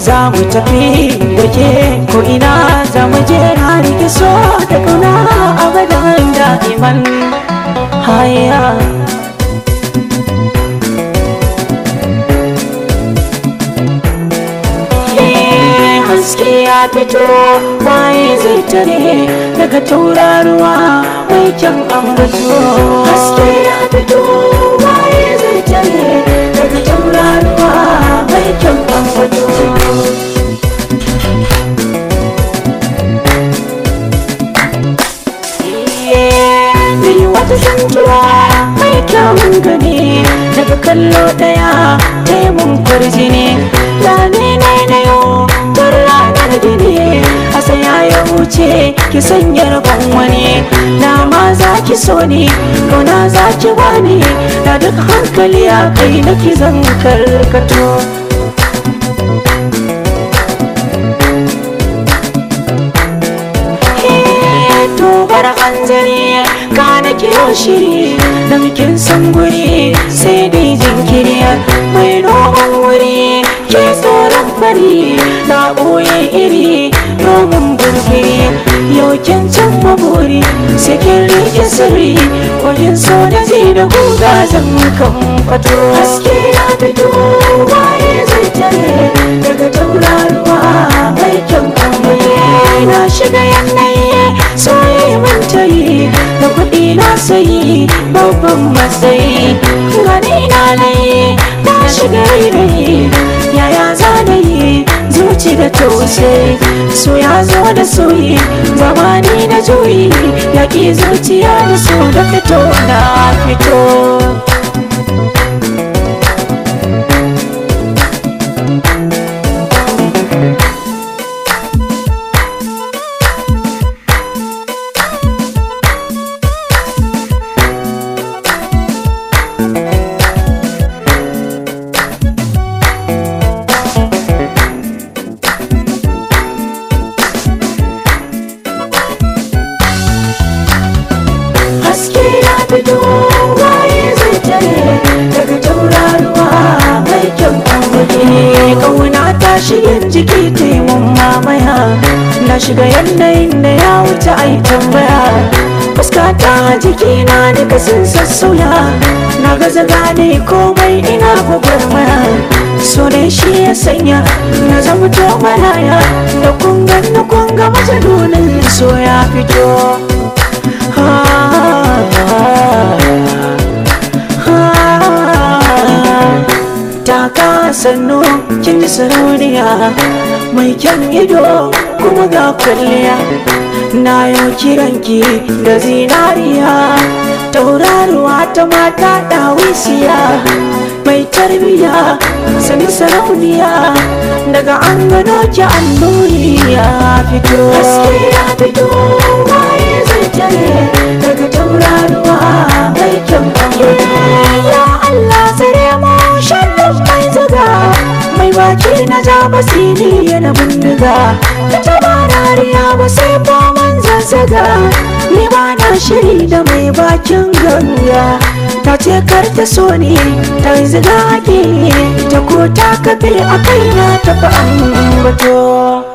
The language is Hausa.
za mu tafi da ke ko ina za mu je har ki so da kauna abadan da'iman haya haske ya fito waye zai tare daga tauraruwa mai kyan ambato haske ya fito waye zai tare daga tauraruwa mai kyan ambato Ni wata santuwa mai kyawun gani daga kallo daya taimun kwarjini da ne na yau tun ranar gini a saya ya wuce ki sanya rabon wani na ma za ki so ni kauna za ki bani da duk hankali a kai na ki zan karkato tobar hanzari ka na kiyo shiri da bikin san guri sai dai jinkiri mai noman wuri ke tsoron fari na ɓoye iri noman burgiri yau kin can maburi sai kin rike sirri wajen so da ji da guga zan kan fato haske na fito waye zai tare daga tauraruwa mai kyan kwamfani na shiga yanayi soyayya mantayi da kuɗi na sayi babban matsayi gani na layi na shiga rairayi yaya za na yi zuci da tausayi so ya zo da soyi zamani da juyi yaƙi zuciya da so da fito na fito haske ya fito waye zai tare daga tauraruwa mai kyan kwamfani kauna ta shirin jiki taimun mamaya na shiga yanayin da ya wuce ai tambaya fuska ta jiki na duka sun sassauya na gaza gane komai ina gwagwarmaya so dai shi ya sanya na zama to maraya da kungan na kunga majalunin so ya fito taka sannu kin ji sarauniya mai kyan ido kuma ga kwalliya na yau kiranki da zinariya tauraruwa ta mata ɗawisiya mai tarbiya sani sarauniya daga an gano ki annuri ya fito haske ya fito waye zai tare daga tauraruwa mai kyan ya Allah tsare mu shallan mai zaga mai baki na ja basiri yana bindiga ta taba dariya ba sai man zazzaga ni ba na shiri da mai bakin ganga ta ce kar ta so ni ta yi ziga ta ko ta kafe a kaina ta fi ambato